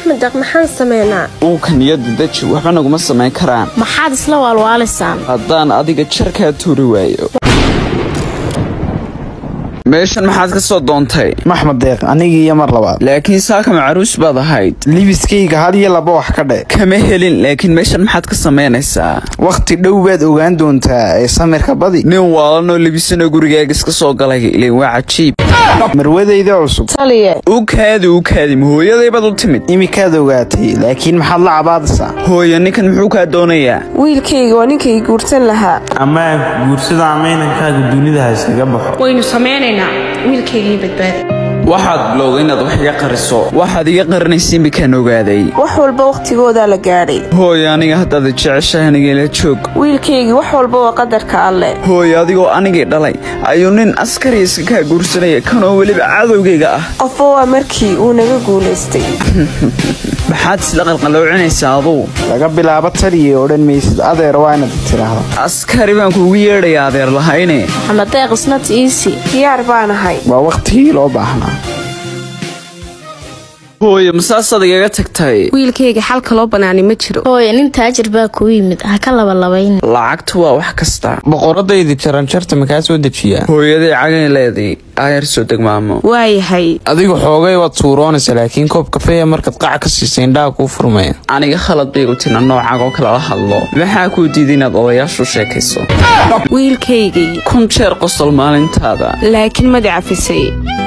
axmed deeq maxaan sameynaa uunka niyadda deji waxba naguma samayn karaan maxaad isla waalwaalisaan haddaan adiga jarkaa tuuri waayo meeshan maxaad ka soo doontay maxmed deeq anigii iyo mar labaad laakiin saaka macaruus baad ahayd libiskayga had iyo laba wax ka dhe kama helin laakiin meeshan maxaad ka samaynaysaa wakhti dhow baad ogaan doontaa ee samirka badi nin waalanoo libisanoo gurigaaga iska soo galay ileen waa cajiib marwadayda cusub taliye u kaadi u kaadi ma hooyadaybaad u timid imikaad ogaatay laakiin maxaad la cabaadaysaa hooyo ninkan muxuu kaa doonayaa wiilkayga waa ninkay guursan lahaa amaa guursada ama inankaaga dunida ha iskaga baxo waynu samaynaynaa wiilkaygii badbaada waxaad bilowday inaad wax iga qariso waxaad iga qarinaysa imikaan ogaaday wax walba wakhtigoodaa la gaadhay hooyo aniga haddaad jeceshahay anigala joog wiilkaygii wax walba waa qadarka alleh hooyo adigoo anigii dhalay ayuu nin askari iska kaa guursanaya kanoo weliba cadowgayga ah qofba waa markii uu naga guulaystay maxaad isla qalqaloocinaysaa aduu laga bilaabo taliye odhan maysid adeer waa inaad tiraahdo askari baan kuugu yeedhaya adeer lahayne maxamed deeq isnat iisi diyaar baanahay waa wakhtigii loo baahnaa hooyo masaasaad igaga tagtay wiilkayga xalka loo banaani ma jiro hooye nin taajir baa kuu yimid ha ka labalabayn lacagtu waa wax kasta boqoradaydi jaranjarta makaa soo dejiyaa hooyaday cagay leeday aayar soo degmaamo waayahay adigu xoogay waad suuroonaysa laakiin koob kafeeya markaad qac ka siisa indhaha kuu furmaya aniga khalad baygu tina noocaag oo kale la hadlo maxaa kuu diiday inaad odayaashu sheekayso wiilkaygii kun jeer qosol maalintaada laakiin madi cafisay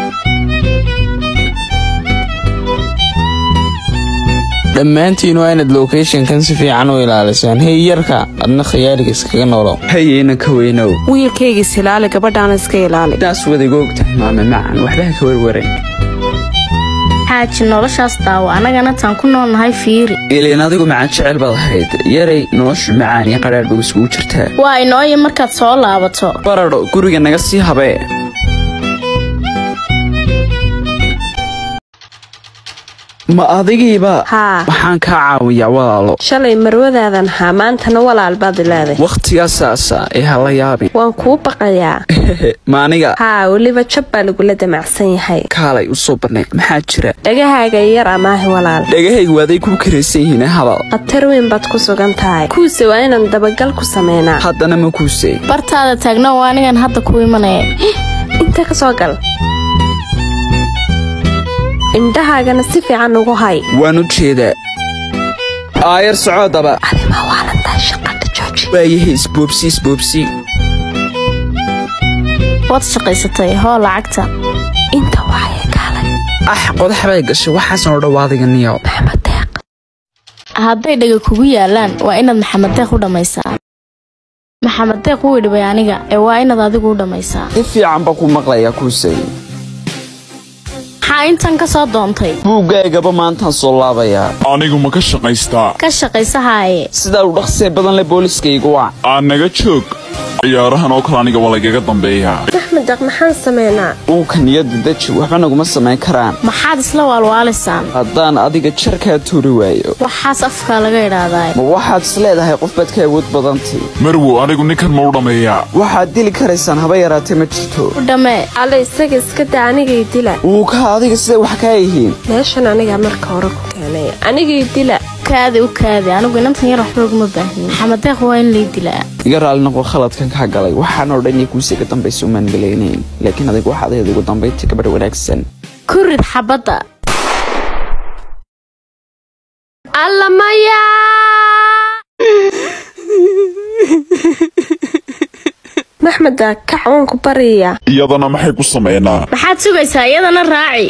dhammaantiin waa inaad locationkan si fiican u ilaalisaan hey yarka adna khayaaliga iskaga noolow hayeyna ka weynow wiilkaygii silaali gabadhaana iska ilaali daas wadiga og tahay maame macan waxba ha ka warwaran xaaji noloshaas daawo annagana taan ku noolnahay fiiri ileen adigu macaan jecel baad ahayd yaray noloshu macaan iyo qadhaadh bay iskugu jirtaa waa inooya markaad soo laabato baradho guriga naga sii habee ma adigiiba haa waxaan kaa caawiyaa walaalo shalay marwadaadan haa maantana walaal baad leeday wakhtigaasaasa ee hala yaabin waan kuu baqayaa ma aniga haa weliba jab baa lagula damacsan yahay kaalay u soo banay maxaa jira dhagahaaga yar amaahi walaal dhagahaygu waaday ku karaysan yihiin hadal khatar weyn baad ku sugan tahay kuuse waa inaan dabagal ku sameynaa haddana ma kuusey bartaada taagno waa anigan hadda ku imanaya inta ka soo gal indhahaagana si fiican ugu hay waan u jeedaa aayar socoodaba adima waalantahay shaqada jooji waayahay isboobsi isboobsi waad shaqaysatay hoo lacagta inta waxaya kaalay ah qodax bay gashay waxaasan oo dhawaadiga niyow maxamed deeq hadday dhaga kugu yaalaan waa inaad maxamed deeq u dhammaysaa maxamed deeq wuu dhibay aniga ee waa inaad adigu u dhammaysaa si fiican baa ku maqlayaa kuusey maxaa intan ka soo doontay buuggaygaba maantaan soo laabayaa anigu ma ka shaqaystaa ka shaqaysa haaye sidaa u dhaqsee badan le booliskaygu waa aan naga joog ciyaarahan oo kale aniga waa lagaga dambeeyaa axmed deeq maxaan sameynaa uunka niyadda deji waxba naguma samayn karaan maxaad isla waalwaalisaan haddaan adiga jarkaa tuuri waayo waxaas afkaa laga idhaahdaa ma waxaad is leedahay qof baad ka awood badantay marwow anigu ninkan ma u dhammeeyaa waxaad dili karaysaan haba yaraatee ma jirto u dhammee alle isaga iska daa anigay dila uuka adiga siday wax kaa yihiin meeshan anigaa marka hore ku keenay anigay dila kaadi u kaadi anigu inantan yar waxba uguma baahnin maxamed deeq waa in lay dilaa iga raali noqo khaladkan kaa galay waxaan oo dhan iyo kuusii ka dambaysa umaan malaynayn laakiin adigu waxaad ahayd ugu dambayntii gabadh wanaagsan ku rid xabadda alla maya maxmeda kac waan ku baryayaa iyadana maxay ku sameynaa maxaad sugaysaa iyadana raaci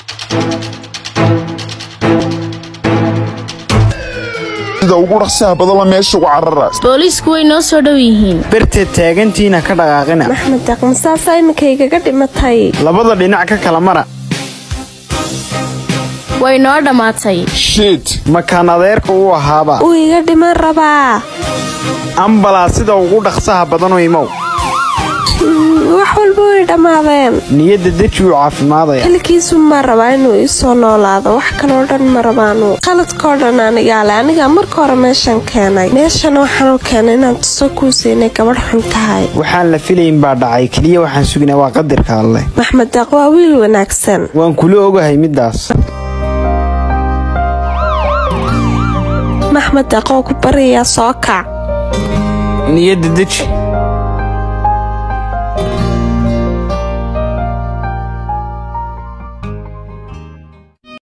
sida ugu dhaqsaha badala meesha uga carara booliisku way noo soo dhow yihiin berteed taagantiina ka dhaqaaqina maxmed deeq masaasaa iminkaygaga dhimatay labada dhinac ka kala mara way noo dhammaatay shiit makaan adeerka uu ahaaba uu iga dhiman rabaa ambalaas sida ugu dhaqsaha badan u imow wax walba way dhammaadeen niyadda deji uu caafimaadaya xilkiisu ma rabaa inuu iisoo noolaado wax kaloo dhan ma rabaanu qaladkao dhan anigaale anigaa marka hore meeshan keenay meeshana waxaan u keenay inaan tuso kuusa inay gabadh xun tahay waxaan la filayn baa dhacay keliya waxaan sugnaa waa qadarka alleh maxmed deeq waa wiil wanaagsan waan kula ogahay middaas maxamed deeqoo ku baryayaa soo kac niyadda deji